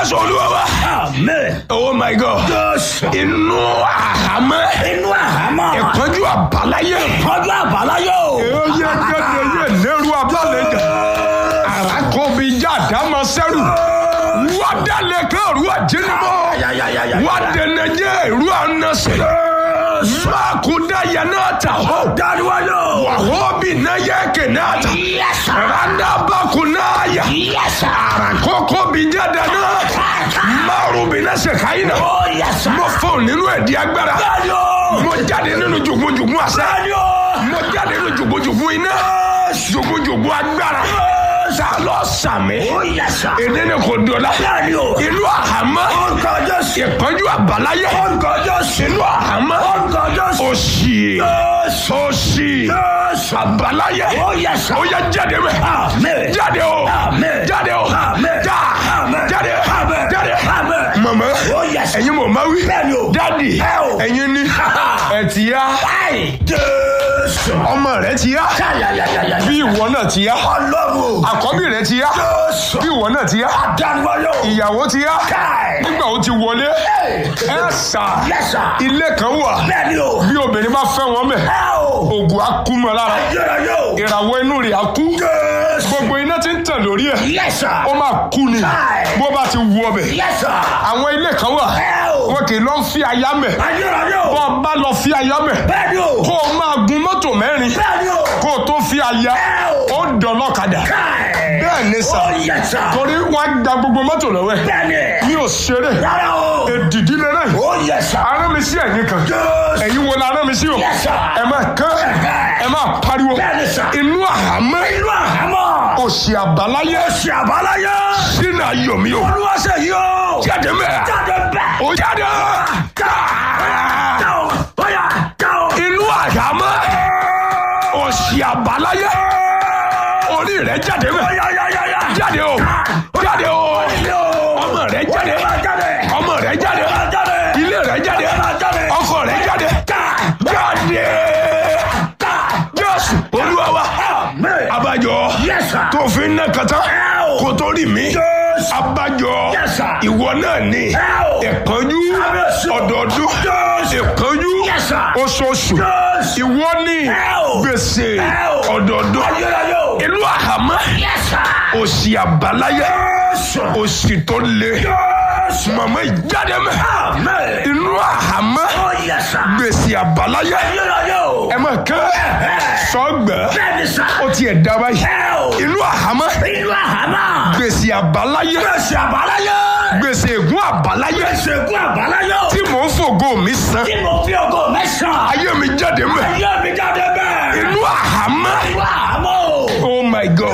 jésù olúwa wa. Amen. oh my god. Jésù. inú àhámọ́. Inú àhámọ́. ìpọ́njú àbáláyé. Ọjọ́ àbáláyé o. ó yẹ gẹ́gẹ́ yẹ lẹ́rú abálẹ̀jà. àràkọ́bí jáde àmọ́ sẹ́rù. wádàlẹ̀ kẹ́rù àjẹnumọ́. Ayayayaya. wádẹnẹjẹ ìrú ànásẹ̀. mákúndà yẹn náà tà hó. Dáríwájú o. wàhóbì náà yẹ kẹ̀ náà tà. Yes, sir. randabakunaya. Yes, sir. àràkọ́kọ́ bí jáde náà. márùn bí náà ṣe káyìn náà. Oh, yes, sir. mo fọ́ nínú ẹ̀dí agbára. Bẹ́ẹ̀ni o. mo jáde nínú jùgúnjùgún àṣẹ. Bẹ́ẹ̀ni o. mo jáde nínú jùgúnjùgún iná. jùgúnjùgún agbára. ta lọ sàmì. Oh, yes, sir. èdè ni kò dọ̀la. Bẹ́ẹ̀ni o. inú àhámọ́. Orúkọ Jésù. ìpọ́njú àbáláyé. Orúkọ Jésù. inú àhámọ́. Orúkọ Jésù. òṣì. Jésù. òṣì. Jésù. àbáláyé. Oh, yes, sir. ó yẹ jáde mẹ́. Amen. jáde o. Amen. jáde o. Amen. já. Amen. jáde. Amen. jáde. Amen. mama. Oh, yes, sir. ẹ̀yin mọ̀ máa wí. Bẹ́ẹ̀ni o. dádì. Ẹ o. ẹ̀yin ni. ẹ̀ ti yá. Ai, Jésù. ọmọ rẹ ti yá. Ayayayaya. bí ìwọ náà ti yá. Ọlọ́run o. àkọ́bí rẹ ti yá. Jésù. bí ìwọ náà ti yá. Dáríwájú o. ìyàwó ti yá. Káì. nígbà ó ti wọlé. Hey. ẹ sà. Yes, sir. ilé kan wà. Bẹ́ẹ̀ni o. bí obìnrin bá fẹ́ wọn mẹ́. Ẹ o. ògùn á kú mọ́ lára. Ayérayé o. ìràwọ̀ inú rẹ̀ á kú. Jésù. gbogbo iná ti ń tàn lórí ẹ̀. Yes, sir. ó máa kú ni. Káì. bó bá ti wú ọbẹ̀. Yes, sir. àwọn ilé kan wà. Ẹ o. wọn kì í lọ fi aya mẹ́. Ayérayé o. bọ́ ọ bá lọ fi aya mẹ́. Bẹ́ẹ̀ni o. kó o máa gun mọ́tò mẹ́rin. Bẹ́ẹ̀ni o. kó o tó fi aya. Ẹ o. ó dọ̀lọ́kadà. Káì. bẹ́ẹ̀ ni sà. Oh, yes, sir. torí wọn á gba gbogbo mọ́tò lọ́wọ́ ẹ̀. Bẹ́ẹ̀ni. mi ò ṣeré. Rárá o. èdìdí lẹ́rẹ̀. Oh, yes, sir. arán mi sí ẹ̀yìn kan. Jésù. ẹ̀yin wo la arán mi sí o. Yes, sir. ẹ máa kán. ẹ máa pariwo. Bẹ́ẹ̀ni, sir. inú àhámọ́. Inú àhámọ́. òsì àbáláyé. Ṣé àbáláyé? sínú ayọ̀mí o. Olúwa ṣe yìí o. jáde mẹ́. Jáde bẹ́ẹ̀. ó jáde. Jáò. Bóyá jáò. inú àhámọ́. òsì àbáláyé. orí rẹ̀ jáde mẹ́. Yáyáyáyá. jáde o. jáde o. ọmọ rẹ̀ jáde. ọmọ rẹ̀ jáde. ilé rẹ̀ jáde. ọkọ rẹ̀ jáde. jáde. jésù olúwa wa. abájọ Yes, sir. tó fi ń ná kàtá kó tó rí mi. Yes. abájọ Yes, sir. ìwọ náà ní Yes. ìpọ́njú Yes. ọdọọdún Yes. ìpọ́njú Yes, sir. oṣooṣù Yes. ìwọ ní Yes. gbèsè Yes. ọdọọdún Ayérayé o. ìlú àhámọ́ Yes, sir. òsì àbáláyé Yes. òsì tó le Yes. màmá ìjáde mẹ́ Amen. ìlú àhámọ́ Oh, yes, sir. gbèsè àbáláyé Ayérayé o. ẹ máa kán sọgbẹ́ Bẹ́ẹ̀ni sá. ó tiẹ̀ dá báyìí Ẹ o. ìlú àhámọ́ Inú àhámọ́. gbèsè àbáláyé Gbèsè àbáláyé. gbèsè ègún àbáláyé Gbèsè ègún àbáláyé o. tí mò ń fògo mi san Tí mo fi ògo mẹ́sàn-án. ayé mi jáde mẹ́ Ayé mi jáde bẹ́ẹ̀. ìlú àhámọ́ Inú àhámọ́ o. oh my god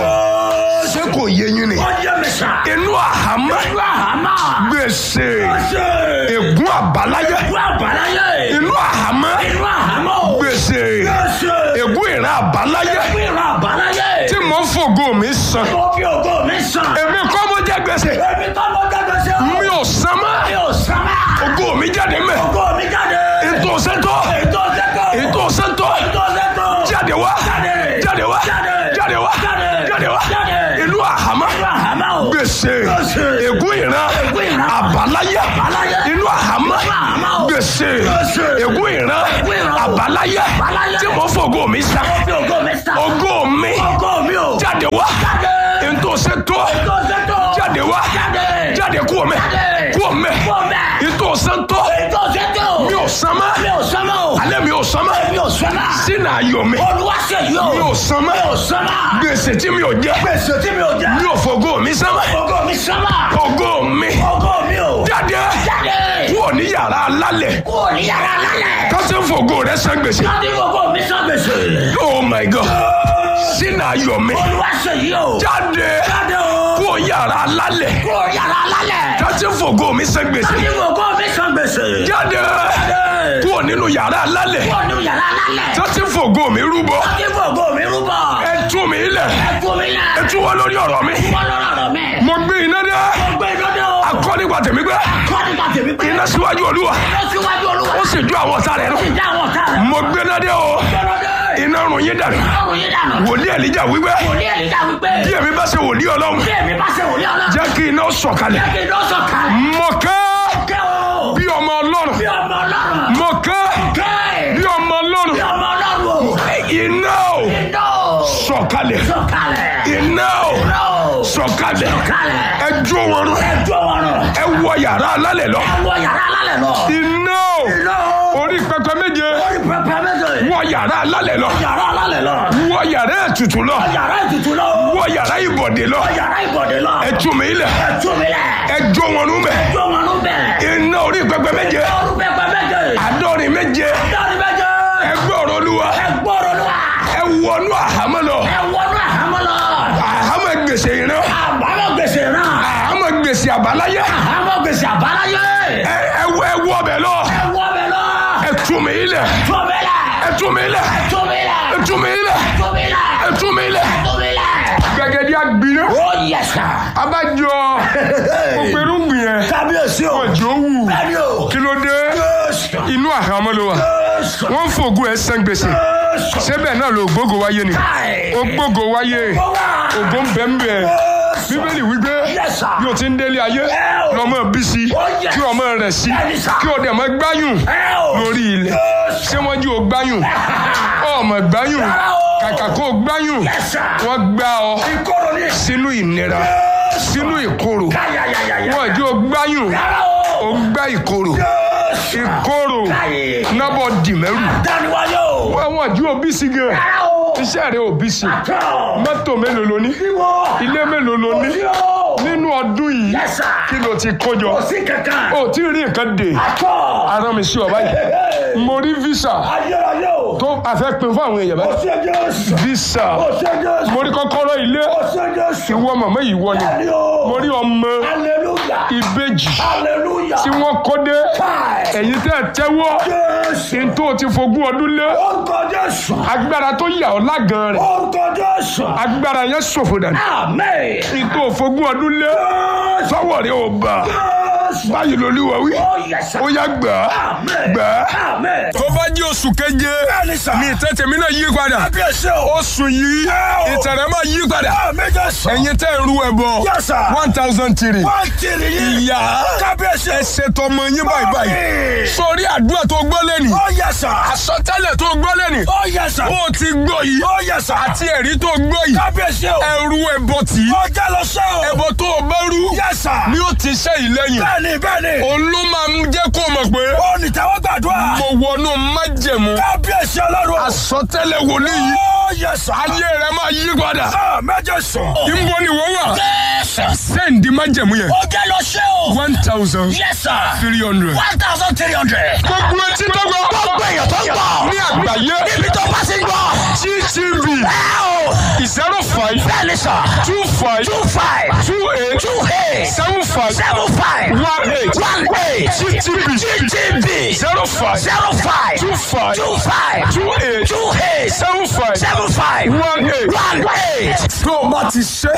ṣé kò yé yín ni Ó yé mi sá. ìlú àhámọ́ Inú àhámọ́. gbèsè Gbèsè. ègún àbáláyé Ègún àbáláyé. ìlú àhámọ́ Inú àhámọ́ o. gbèsè Gbèsè. ègún ìran àbáláyé Ègún ìran àbáláyé. tí mò ń fògo mi san Mo fi ògo mẹ́sàn-án. èmi kọ́ mo jẹ gbèsè Èmi tó mo jáde sí o. mi ò san mọ́ Mi ò sábà. ògo mi jáde mẹ́ Ògo mi jáde. ètò sẹ́tọ̀ Ètò sẹ́tọ̀. ètò sẹ́tọ̀ Ètò sẹ́tọ̀. jáde wá Jáde. jáde wá Jáde. jáde wá Jáde. jáde wá Jáde. ìlú àhámọ́ Inú àhámọ́ o. gbèsè Gbèsè. ègún ìran Ègún ìran. àbáláyé Àbáláyé. inú àhámọ́ Inú àhámọ́ o. gbèsè Gbèsè. ègún ìran Ègún ìran o. àbáláyé Àbáláyé. tí mo fògo mi san Mo fi ògo mẹ́sàn-án. ògo mi Ògo mi o. jáde wá Jáde. ètò sẹ́tọ̀ Ètò sẹ́tọ̀. jáde wá Jáde. jáde kúrò mẹ́ Jáde. kúrò mẹ́ Kúrò mẹ́. ètò sẹ́tọ̀ Ètò sẹ́tọ̀. mi ò san mọ́ Mi ò sábà o. alẹ́ mi ò san mọ́ Mi ò sábà. sínú ayọ̀ mi Olúwa ṣe yìí o. mi ò san Mi ò mọ́ sábà. gbèsè tí mi ò jẹ Gbèsè tí mi ò jẹ. mi ò fògo mi san mọ́ Ògo mi sábà. ògo mi Ògo mi o. jáde Jáde. kúrò ní yàrá alálẹ̀ Kúrò ní yàrá lálẹ́. kásì fògo rẹ san gbèsè Láti gbogbo mi sọ gbèsè. oh my god sínú ayọ̀ mi Olúwa ṣe yìí o. jáde Jáde o. kúrò yàrá alálẹ̀ Kúrò yàrá lálẹ́. kásì fògo mi san gbèsè Láti gbogbo mi sọ gbèsè. jáde Jáde. kúrò nínú yàrá alálẹ̀ Kúrò ní yàrá lálẹ́. kásì fògo mi rúbọ Láti gbogbo mi rúbọ. ẹ tú mi lẹ̀ Ẹ fún mi ẹ lẹ̀. tú wá lórí ọ̀rọ̀ mi Wọ́n lọ́rọ̀ rọ̀ mẹ́. mo gbé iná dé Mo gbé lọ́dọ̀ o. akọ́ nípa tèmi gbé Kọ́ nípa tèmi pé. iná síwájú olúwa Lọ síwájú olúwa. ó sì ju àwọn ọ̀tá rẹ̀ nù Ó sì dá àwọn ọ̀tá rẹ̀. mo gbé iná dé o Lọ́dọ̀ iná run yín dànù ọrùn yín dànù. wòlíì èlíjà wípé wòlíì ẹ̀líjà wípé. bí èmi bá ṣe wòlíì ọlọ́run bí èmi bá ṣe wòlíì ọlọ́run. jẹ́ kí iná sọ̀kalẹ̀ jẹ́ kí iná sọ̀kalẹ̀. mọ̀kẹ́ kẹ́ o. bí ọmọ ọlọ́run bí ọmọ ọlọ́run. mọ̀kẹ́ kẹ́ bí ọmọ ọlọ́run bí ọmọ ọlọ́run o. iná o iná o. sọ̀kalẹ̀ sọ̀kalẹ̀. iná o iná o. sọ̀kalẹ̀ sọ̀kalẹ̀. ẹ jó wọn rún ẹjọ́ wọn rọ̀. ẹ wọ yàrá alálẹ̀ lọ ẹ wọ yàrá alálẹ̀ lọ. iná o iná o. orí pẹpẹ méje orí pẹpẹ méje. wọ yàrá alálẹ̀ lọ yàrá alálẹ̀ lọ. wọ yàrá ètùtù lọ yàrá ètùtù lọ. wọ yàrá ìbọ̀dé lọ yàrá ìbọ̀dé lọ. ẹ tú mi lẹ̀ ẹjọ́ mi lẹ̀. ẹ jó wọn rún bẹ̀ ẹjọ́ wọn ló bẹ̀. iná orí pẹpẹ méje orí pẹpẹ méje. àádọ́rin méje dọ́ọ̀ni méje. ẹ gbọ́rọ̀ olúwa ẹ gbọ́dọ̀ lọ. ẹ wọnú àhámọ́ lọ ẹ wọnú àhámọ́ lọ. àhámọ́ gbèsè ìran àbámọ̀ gbèsè náà. àhámọ́ gbèsè àbáláyé àhámọ́ gbèsè àbáláyé. ẹ ẹ wọ ẹ wọ bẹ̀ lọ ẹ wọ bẹ lọ. ẹ tú mi lẹ̀ tó mi lẹ̀. ẹ tú mi lẹ̀ tó mi lẹ̀. ẹ tú mi lẹ̀ tó mi lẹ̀. ẹ tú mi lẹ̀ tó mi lẹ̀. gbẹgẹdẹ agbiná ó yẹ sà. abájọ òpèrúngbìn yẹn kábíyèsí o. ọjọ́ wù bẹ́ẹ̀ni o. kí ló dé inú àhámọ́ ló wà wọ́n ń fògùn ẹ̀ sẹ́ń gbèsè síbẹ̀ náà ló gbógo wáyé ni ó gbógo wáyé ògo ń bẹ́ ń bẹ́ bíbélì wípé Yes, sir. bí o ti ń délé ayé Ẹ o. lọ́mọ bí sí Oh, yes. kí ọmọ rẹ̀ sí Bẹ́ẹ̀ni, sir. kí o dẹ̀ mọ́ gbáyùn ẹ o. lórí ilẹ̀ ṣé wọ́n jí o gbáyùn ọmọ gbáyùn Rárá o. kàkà kó o gbáyùn Yes, sir. wọ́n gbá ọ ìkorò ni. sínú ìnira sínú ìkorò káyàyàyàyà. wọ́n jí o gbáyùn rárá o. o gbá ìkorò ìkorò káyè. nábọ̀ dìmẹ́rù dániwáyé o. àwọn àjú òbí sí gan rárá o. iṣẹ́ rẹ̀ òbí sí tọ́. mọ́tò mélòó ló ní ìwọ. ilé mélòó ló ní òsì o. nínú ọdún yìí Yes, sir. kí ló ti kójọ òsì kankan. ó tí ì rí nǹkan dè tọ́. ara mi sí ọ báyìí mo rí visa ayérayé o. tó àfẹ́ pin fún àwọn èèyàn báyìí òsì jésù. visa òsì jésù. mo rí kọ́kọ́rọ́ ilé òsì jésù. ìwọ màmá yìí wọ ni bẹ́ẹ̀ni o. mo rí ọmọ hallelujah. ìbejì hallelujah. tí wọ́n kó dé káì. ẹ̀yin tẹ́ ẹ tẹ́wọ́ jésù. kí n tó ti fogún ọdún lé orúkọ jésù. agbára tó yà ọ́ lágan rẹ̀ orúkọ jésù. agbára yẹn ṣòfò dànù amen. kí n tó fogún ọdún lé jésù. sọ́wọ́ rẹ̀ ò bà jésù. báyìí lolúwa wí ó yẹ sà. ó yá gbà á amen. gbà á. amen. tó bá jẹ́ oṣù keje bẹ́ẹ̀ni sà. ní ìtẹ́tẹ̀ mi náà yí padà kábíyèsí o. oṣù yìí Ẹ o. ìtẹ̀rẹ̀ máa yí padà amen jésù. ẹ̀yin tẹ́ ń ru ẹbọ Yes, sir. one thousand three wọ́n kiri yìí. ìyá kábíyèsí. ẹ ṣètò ọmọ yín báyìí báyìí Mọ́mì. sórí àdúrà tó gbọ́ lẹ́nì ó yẹ sà. àsọtẹ́lẹ̀ tó gbọ́ lẹ́nì ó yẹ sà. ó ti gbọ́ yìí ó yẹ sà. àti ẹ̀rí tó gbọ́ yìí kábíyèsí o. ẹrú ẹbọ tì í ó jẹ́ lọ sẹ́ o. ẹbọ tó o bá rú yẹ sà. ni ó ti ṣe ìlẹ́yìn bẹ́ẹ̀ni bẹ́ẹ̀ni. òun ló máa ń jẹ́ kó o mọ̀ pé ó ní tẹ́wọ́ gbàdúrà. mo wọnú májẹ̀mú kábíyèsí ọlọ́run. àsọtẹ́lẹ̀ wòlíì yìí ó yẹ sà. ayé rẹ máa yí padà amen jésù. ìbò ni wọ́n wà jésù. sẹ́ǹdì májẹ̀mú yẹn ó jẹ́ lọ sẹ́ o. one thousand yẹ sà. three hundred. one thousand three hundred. gbogbo etí tó gbọ́ gbogbo èèyàn tó ń gbọ́. ní àgbáyé níbi tó bá ti ń gbọ́. ttv ẹ o. zero five bẹ́ẹ̀ni sà. two five two five. two eight two eight. seven five seven five. one eight one eight. ttv GTB. zero five zero five. two five two five. two eight two eight. seven five seven five. one eight. one eight. tó o bá ti ṣe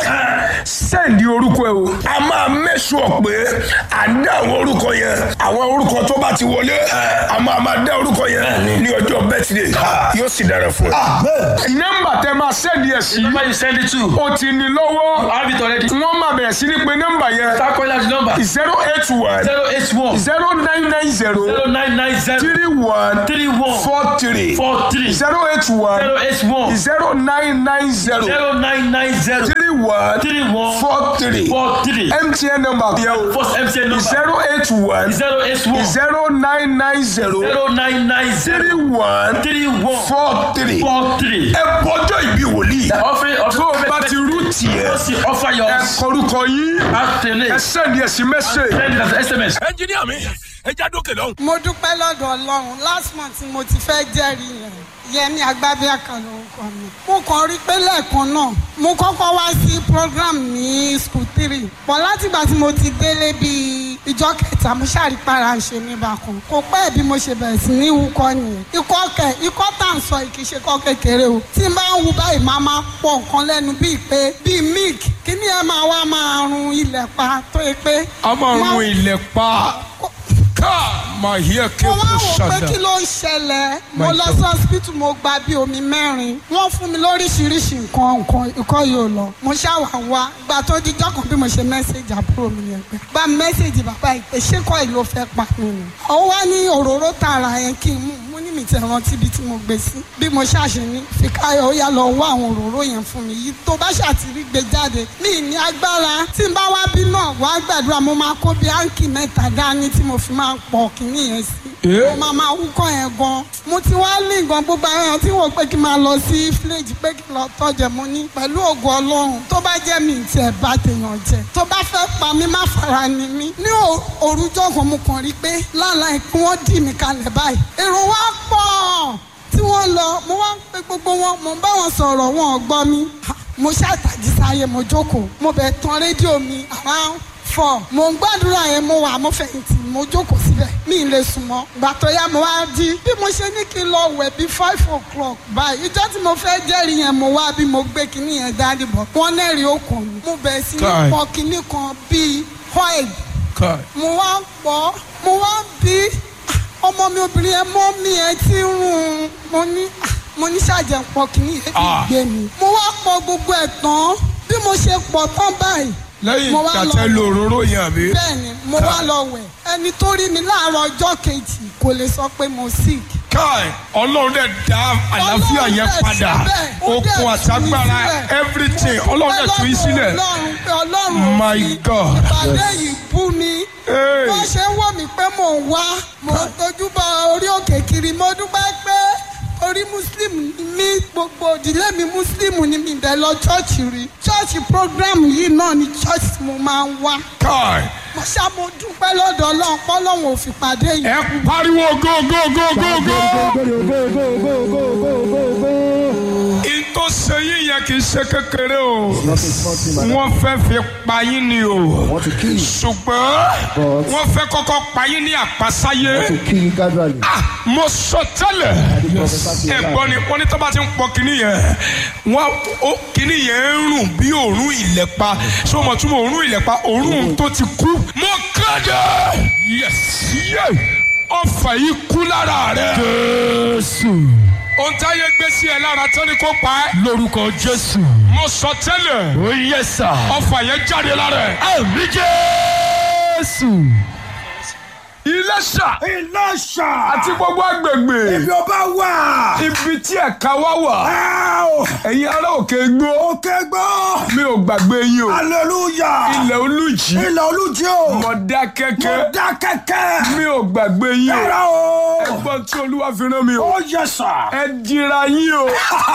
sẹ́ǹdì orúkọ ẹ o. a máa mẹ́sùn pé à ń dá àwọn orúkọ yẹn àwọn orúkọ tó bá ti wọlé a máa máa dá orúkọ yẹn ní ọjọ́ bẹ́tìdé yóò sì dára fún ẹ. nọ́mbà tẹ máa sẹ́ǹdì ẹ̀ sí number you send it to. o ti ní lọ́wọ́ I have it already. wọ́n máa bẹ̀rẹ̀ sí ní pé nọ́mbà yẹn Start calling out the number. zero eight one zero eight one zero nine nine zero zero nine nine zero three one three one four three four three zero eight one zero eight one zero nine nine zero zero nine nine zero three one three one four three four three. mtn number yẹn o First MTN number zero eight one zero eight one zero nine nine zero zero nine nine three zero one three one four three. four three. ẹ bọjọ́ ìbí wòlíì Offering tó o bá ti rú tiẹ̀ Just offer your ẹ kọrúkọ yín afternoon. ẹ sẹ́ndí ẹ̀ sí mẹ́sẹ̀. Send it as SMS. ẹnjiníà mi ẹ já dókè lọ́hùn. mo dúpẹ́ lọ́dọ̀ ọlọ́run last month mo ti fẹ́ jẹ́rìí yẹn yẹmi agbábíàkà lórúkọ mi mo kàn rí pé lẹ́ẹ̀kan náà mo kọ́kọ́ wá sí program ní school three pọ̀ látìgbà tí mo ti délé bíi ìjọ kẹta mo ṣàrípara ń ṣe mí bákan kò pẹ́ bí mo ṣe bẹ̀rẹ̀ sí ní wúkọ́ nìyẹn ikọ́ kẹ ikọ́ tá à ń sọ yìí kì í ṣe kọ́ kékeré o tí n bá ń wu báyìí máa máa pọ̀ nǹkan lẹ́nu bíi pé bíi milk kí ni ẹ máa wá máa run ilẹ̀ pa tó yẹ pé. a máa run ilẹ̀ pa Kó- ká máa yí ẹ̀kẹ́ mo wá kó wò pé ṣàdá. kí ló ń ṣẹlẹ̀ mo My lọ God. sí hospital mo gba bí omi mẹ́rin wọ́n fún mi lóríṣiríṣi nǹkan nǹkan ikọ́ yóò lọ mo ṣàwà wá gba tó di jọ́kàn bí mo ṣe mẹ́sẹ̀gì àbúrò mi yẹn pé bá mi mẹ́sẹ̀gì bàbá yìí pé ṣé kọ́ yìí ló fẹ́ pa mí ni ó wá ní òróró tààrà yẹn kí n mú mo ní mi tẹ̀ rántí ibi tí mo gbé sí bí mo ṣàṣe ní fìkáyọ̀ ó yá lọ wá àwọn òróró yẹn fún mi yìí tó bá ṣàtìrí gbé jáde mi ní agbára tí n bá wá bí náà wá gbàdúrà mo máa kó bí áǹkì mẹ́ta dání tí mo fi máa pọ̀ kínní yẹn sí Eh? mo máa máa wúkọ́ yẹn gan mo ti wá lé nǹkan gbogbo àwọn èèyàn tí wọ́n pé kí n máa lọ sí fíléèjì pé kí n lọ tọ́jẹ̀ mo ní pẹ̀lú ògùn ọlọ́run tó bá jẹ́ mi tiẹ̀ bá tèèyàn jẹ tó bá fẹ́ pa mí má fara ni mí ní ò- òrùjọ́ kan mo kàn rí pé láàlá kí wọ́n dì mí kalẹ̀ báyìí èrò wa pọ̀ tí wọ́n lọ mo wá ń pe gbogbo wọn mo ń bá wọn sọ̀rọ̀ wọn ò gbọ́ mi Ha, mo ṣàtàjì sáyé mo jókòó mo bẹ̀ tan rédíò mi around four mo ń gbàdúrà yẹn mo wà mo fẹ̀yìntì mo jókòó síbẹ̀ mi ì lè sùn mọ́ gbà tó yá mo wá jí bí mo ṣe ní kí n lọ wẹ̀ bí five o'clock báyìí ìjọ́ tí mo fẹ́ jẹ́rìí yẹn mo wá bí mo gbé kinní yẹn dání bọ̀ wọ́n nẹ́rìí okùn mi mo bẹ̀rẹ̀ sí ní Kai. pọ kinní kan bíi oil Kai. mo wá ń pọ̀ mo wá ń bí ọmọ mi obìnrin yẹn mọ́ mi ẹ ti ń rún un mo ní ah, mo ní ṣàjẹ́ pọ̀ kinní yẹn Ah. ti gbé mi mo wá pọ̀ gbogbo ẹ̀ tán bí mo ṣe pọ̀ tán báyìí lẹ́yìn mo wá lọ- kàtẹ́ lo òróró yẹn àbí. bẹ́ẹ̀ni mo wá lọ wẹ̀ ẹni tó rí mi láàárọ̀ ọjọ́ kejì kò lè sọ pé mo sick. Kai ọlọ́run dẹ̀ dá àlàáfíà Ọlọ́run yẹn dẹ̀ padà síbẹ̀, ó dẹ̀ okun tú mi àtagbára sílẹ̀. everything ọlọ́run dẹ̀ tú yín sílẹ̀. ọlọ́run pé ọlọ́run ò My fi God. ìpàdé yìí bú mi. Hey. wọ́n ṣe ń wò mí pé mò ń wá mò ń tójú bọ orí òkè kiri mo dúpẹ́ pé orí muslim ni mí gbogbo òdìlé mi muslim ni mi bẹ̀ lọ chọ́ọ̀chì rí chọ́ọ̀chì program yìí náà ni chọ́ọ̀chì tí mo máa ń wá Kai mo ṣá mo dúpẹ́ lọ́dọ̀ ọlọ́run pọ́lọ́run ò fi pàdé yìí. ẹ pariwo go go go go go. in tó ṣe yín yẹn kì í ṣe kékeré o wọ́n fẹ́ fi pa yín ni o want to kill you. ṣùgbọ́n But- wọ́n fẹ́ kọ́kọ́ pa yín ní àpasáyé. to kill you gradually. Ah, mo sọ tẹ́lẹ̀ ẹ̀gbọ́n ni wọ́n ní tó bá ti ń pọ kínní yẹn wọ́n ó kínní yẹn ń rùn bí òórùn ìlẹ̀pa ṣé o mọ̀ tún mọ̀ òórùn ìlẹ̀pa òórùn tó ti kú. mo kéde yes yes ọfà yìí kú lára rẹ. jésù. ohun táyé gbé sí ẹ lára tán ni kò pa ẹ́. lórúkọ jésù. mo sọ tẹ́lẹ̀ ó yẹ sà. ọfà yẹn jáde lára ẹ. àmì jésù. Iléṣà Ìlọ́ṣà. àti gbogbo agbègbè Ibi ọba wà. ibi tí ẹ̀ka wá wà Áò. ẹ̀yin ará òkè gbó Òkè gbọ́. mi ò gbàgbé yín o Hallelujah. ilẹ̀ olùjì Ilẹ̀ olújí o. mọ̀dá Mo kẹ́kẹ́ dá kẹ̀kẹ́. mi ò gbàgbé yín o Yàrá o. ẹgbọ́n tí olúwa fi rán mi o Ó yẹ sà. ẹ dira yín o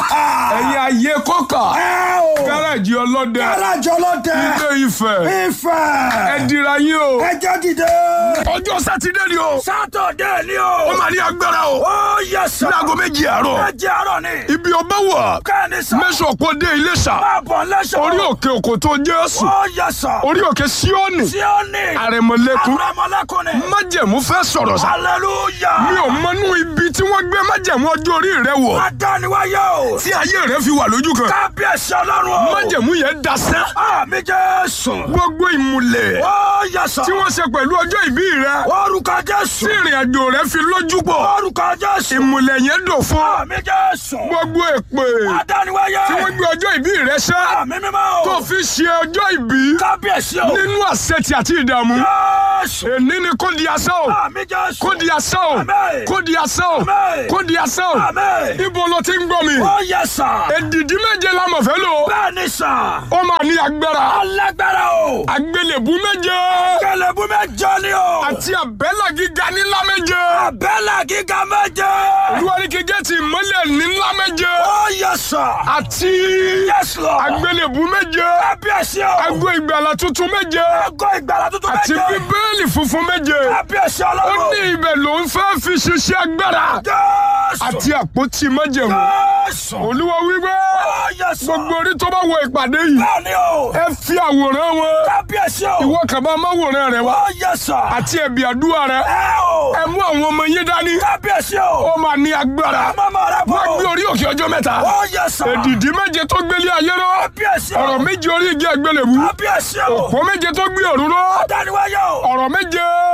ẹ̀yin ayé kọ́kà Áò. gáràjì ọlọ́dẹ Gáràjì ọlọ́dẹ. ilé Ifẹ̀ ẹ Ifẹ̀. dira yín o Ẹ jẹ́ dìde. ọjọ́ sátidé ni o Sátọ̀dé ni ó o. máa ní agbára o Ó yẹ sà. láago méjì àárọ̀ Méjì àárọ̀ ni. ibi ọba wà Kẹ́ni sà. mẹ́sàn-án kò dé Iléṣà Máa bọ̀ lẹ́sọ̀. orí òkè òkò tó Jésù Ó yẹ sà. orí òkè Síónì Tí ó ní. àrẹ̀mọ̀lẹ́kùn Àrẹ̀mọlẹ́kùn ni. májẹ̀mú fẹ́ sọ̀rọ̀ sá Hallelujah. mi ò mọnú ibi tí wọ́n gbé májẹ̀mú ọjọ́ orí rẹ wọ̀ Adániwáyé o. tí ayé rẹ fi wà lójú kan Kábíyèsí ọlọ́run o. májẹ̀mú yẹn dasẹ́ Àmì Jésù. gbogbo ìmùlẹ̀ Ó yẹsà. tí wọ́n ṣe pẹ̀lú ọjọ́ ìbí rẹ Orúkọ Jésù. tí ìrìn àjò rẹ fi lójú pọ̀ Orúkọ Jésù. ìmùlẹ̀ yẹn dò fún Àmì Jésù. gbogbo èpè Adániwáyé. tí wọ́n gbé ọjọ́ ìbí rẹ ṣẹ́ Àmì mímọ́ o. tó fi ṣe ọjọ́ ìbí Kábíyèsí o. nínú àṣetì àti ìdààmú Jésù. èní ni kò di asán o Àmì Jésù. kò di asán o Àmín. kò di asán o Àmín. kò di asán o Àmín. ibo ló ti ń gbọ́ mi Ó yẹsà. èdìdí méje la mọ̀ fẹ́ lò Bẹ́ẹ̀ni sà. ó máa ní agbára Alágbára o. àgbélébú méje Kẹlẹ̀bú mẹ́jọ ni o. àti àbẹ́là gíga nílá méje Àbẹ́là gíga méje. olúwaríkejì ti ìmọ́lẹ̀ nílá méje Ó yẹsà. àti Yes Lord. àgbélébú méje Kábíyèsí o. àgbo ìgbàlà tuntun méje Àgọ́ ìgbàlá tuntun àti méje. bíbélì funfun méje Kábíyèsí ó ọlọ́run. ní ibẹ̀ ló ń fẹ́ fi ṣiṣẹ́ agbára Jésù. àti àpótí májẹ̀mú Jésù. olúwa wípé Ó yẹsà. gbogbo orí tó bá wo ìpàdé yìí Bẹ́ẹ̀ni o. ẹ fi àwòrán wọn Kábíyèsí o. ìwọ kàn máa máwòrán rẹ wá Ó yẹsà. àti ẹ̀bì àdúrà rẹ Ẹ o. ẹ mú àwọn ọmọ yín dání Kábíyèsí o. ó máa ní agbára Mọ́mọ́ rẹ bọ̀. wọ́n gbé orí òkè ọjọ́ mẹ́ta Ó yẹsà. èdìdí méje tó gbélé ayé rọ Kábíyèsí o. ọ̀rọ̀ méje orí igi àgbélébú Kábíyèsí o. òpó méje tó gbé ọ̀run rọ Dániwáyé o. ọ̀rọ̀ méje Ó yẹsà.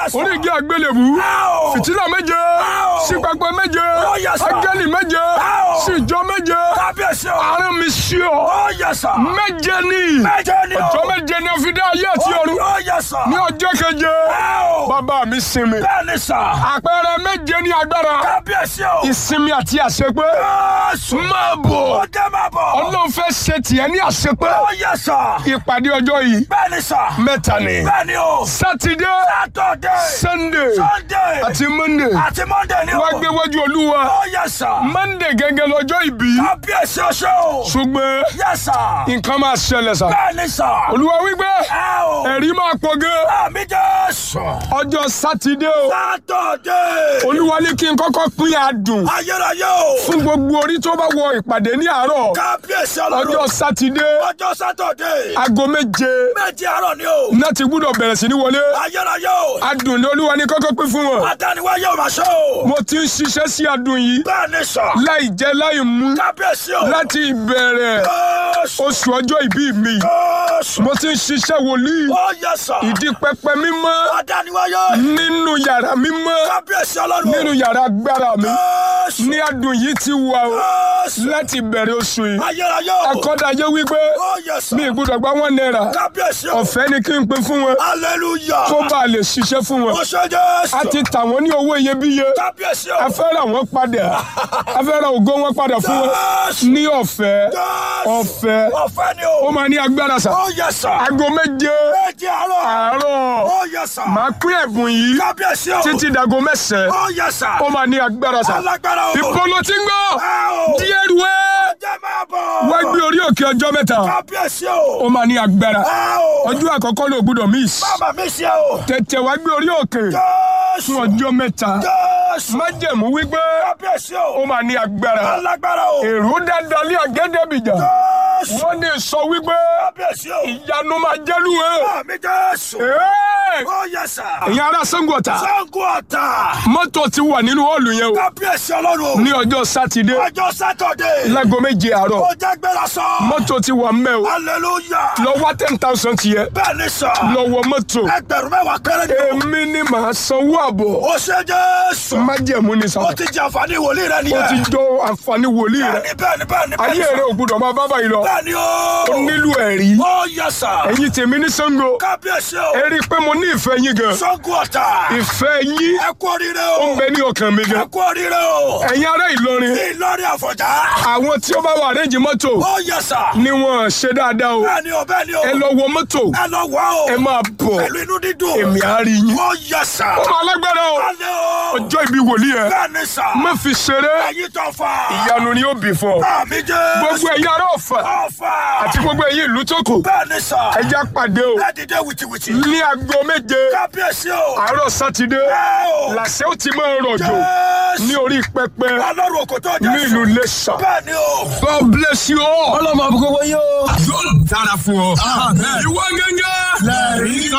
yes, sir. orí igi àgbélébù Ow. fìtílà méje Ow. sí pẹpẹ méje Oh, yes, sir. áńgẹ́lì méje Ow. sí ìjọ méje Kábíyèsí o. àárín mi sí ọ Oh, yes, sir. méje ní Méje ni o. ọjọ́ méje ni a fi dá ayé àti ọ̀run Oh, yes, sir. ní ọjọ́ keje Ow. bàbá mi sinmi Bẹ́ẹ̀ni sà. àpẹẹrẹ méje ní agbára Kábíyèsí o. ìsinmi àti àṣepé Jésù. máa bọ̀ Ó jẹ́ máa bọ̀. ọlọ́run fẹ́ ṣe tiẹ̀ ní àṣepé Oh, yes, sir. ìpàdé ọjọ́ yìí Bẹ́ẹ̀ni sà. mẹ́ta ni Bẹ́ẹ̀ni o. sátidé Saturday. sunday Sunday. àti monday Àti Monday ni o. wá gbé wájú olúwa Oh, yes, sir. monday gẹ́gẹ́ lọ́jọ́ ìbí Kábíyèsí oṣù. ṣùgbọ́n Yes, sir. nǹkan máa ṣẹlẹ̀ sá Bẹ́ẹ̀ni sà. olúwa wípé Ẹ o. ẹ̀rí máa pọ̀ gan Àmì Jésù. ọjọ́ sátidé o Saturday. olúwa ní kí n kọ́kọ́ pín adùn Ayérayé o. fún gbogbo orí tó bá wọ ìpàdé ní àárọ̀ Kábíyèsí ọlọ́run. ọjọ́ sátidé Ọjọ́ Saturday. aago méje Méjì àárọ̀ ni o. náà ti gbúdọ̀ bẹ̀rẹ̀ sí ní wọlé Ayérayé o. adùn ní olúwa ní kọ́kọ́ pín fún wọn Adániwáyé ò máa ṣe o. mo ti ń ṣiṣẹ́ sí adùn yìí Bẹ́ẹ̀ni sà. láì jẹ láì mú Kábíyèsí o. láti ìbẹ̀rẹ̀ Jésù. oṣù ọjọ́ ìbí mi Jésù. mo ti ń ṣiṣẹ́ wòlíì Ó yẹ sà. ìdí pẹpẹ mímọ́ Adániwáyé. nínú yàrá mímọ́ Kábíyèsí ọlọ́run. nínú yàrá agbára mi Jésù. ní adùn yìí ti wà o Jésù. láti bẹ̀rẹ̀ oṣù yìí Ayérayé o. akọ́dàjẹ́ wípé Ó yẹ sà. mi ìgbúdọ̀ gba wọn náírà Kábíyèsí o. ọ̀fẹ́ ni kí n pín fún wọn Hallelujah. kó bá a lè ṣiṣẹ́ fún wọn Ó ṣe Jésù. a ti tà wọ́n ní owó iyebíye Kábíyèsí o. a fẹ́ ra wọn padà a fẹ́ ra ògo wọn padà fún wọn Jésù. ní ọ̀fẹ́ Jésù. ọ̀fẹ́ Ọ̀fẹ́ ni ó o. máa ní agbára sà Ó yẹ sà. aago méje Méjì àárọ̀. àárọ̀ Ó yẹ sà. máa pín ẹ̀bùn yìí Kábíyèsí o. títí dago mẹ́sàn-án Ó yẹ sà. ó máa ní agbára sà Alágbára o. ìpolo tí ń gbọ́ Ẹ o. díẹ̀ rú ẹ́ Jẹ́ máa bọ̀. wá gbé orí òkè ọjọ́ mẹ́ta Kábíyèsí o. ó máa ní agbára Ẹ o. ọjọ́ àkọ́kọ́ ló gbúdọ̀ miss Bàbá mi ṣe o. tètè wá gbé orí òkè Jésù. fún ọjọ́ mẹ́ta Jésù. májẹ̀mú wípé Kábíyèsí ó o. máa ní agbára Alágbára o. èrò dáadáa lé àgẹ́dẹ́bìjà Jésù. wọ́n ní sọ wípé Kábíyèsí o. ìyanu máa jẹ́lu ẹ̀ Àmì Jésù. Ẹ́ẹ̀! Ó yẹ sà. ẹ̀yin ará Ṣàngó Ọ̀tà Ṣàngó Ọ̀tà. mọ́tò ti wà nínú họ́ọ̀lù yẹn o Kábíyèsí ọlọ́run o. ní ọjọ́ sátidé Ọjọ́ Sátọ̀dé. láago méje àárọ̀ Ó jẹ́ gbéra sọ. mọ́tò ti wà mẹ́ o Hallelujah. lọ wá ten thousand tiẹ̀ Bẹ́ẹ̀ ni sà. lọ wọ mọ́tò Ẹgbẹ̀rún mẹ́wàá kéré ni o. èmi ni màá sanwó àbọ̀ Ó ṣe Jésù. májẹ̀mú ni sàn Ó ti jẹ àǹfààní wòlíì rẹ ó ti nìyẹn. jọ àǹfààní wòlíì rẹ Bẹ́ẹ̀ni bẹ́ẹ̀ni bẹ́ẹ̀ni bẹ́ẹ̀ni ayé sà. rẹ ò gbúdọ̀ máa bá báyìí lọ Bẹ́ẹ̀ni o. ó nílò ẹ̀rí Ó yẹ sà. ẹ̀yin tèmi ní Ṣàngó Kábíyèsí o. ẹ rí i pé mo ní ìfẹ́ yín gan Ṣàngó Ọ̀tà. ìfẹ́ yín Ẹ kú oríire ó o. ń bẹ ní ọkàn mi Ẹ gan kú oríire o. ẹ̀yin ará Ìlọrin Ìlọrin Àfọ̀njá. àwọn tí ó bá wà rẹ́ǹjì mọ́tò Ó yẹ sà. ni wọ́n ṣe dáadáa o Bẹ́ẹ̀ni o bẹ́ẹ̀ni o. ẹ lọ wọ mọ́tò Ẹ lọ wá o. ẹ máa bọ̀ Pẹ̀lú inú dídùn. èmi á rí yín Ó yẹ sà. ó máa lágbára o Alẹ́ o. ọjọ́ ìbí wòlíì ẹ Bẹ́ẹ̀ni sà. má fi ṣeré Ẹyin tó fà. ìyanu ni ó bì fún ọ Àmì Jésù. gbogbo ẹ̀yin ará Ọ̀fà Ọ̀fà. àti gbogbo ẹ̀yin ìlú tó kù Bẹ́ẹ̀ni sà. ẹ já pàdé o Ẹ dìde wìtìwìtì. ní aago méje Kábíyèsí o. àárọ̀ sátidé Ẹ o. làṣẹ ó ti máa rọ̀jò Jésù. ní orí pẹpẹ Ọlọ́run òkò tó jẹ́ ní ìlú Iléṣà. Bẹ́ẹ̀ni o. God bless you all. ọlọ́mọ àbúkọ́ wọ́n yóò. yóò dára fún ọ. ìwọ gẹ́gẹ́. lẹ́rìí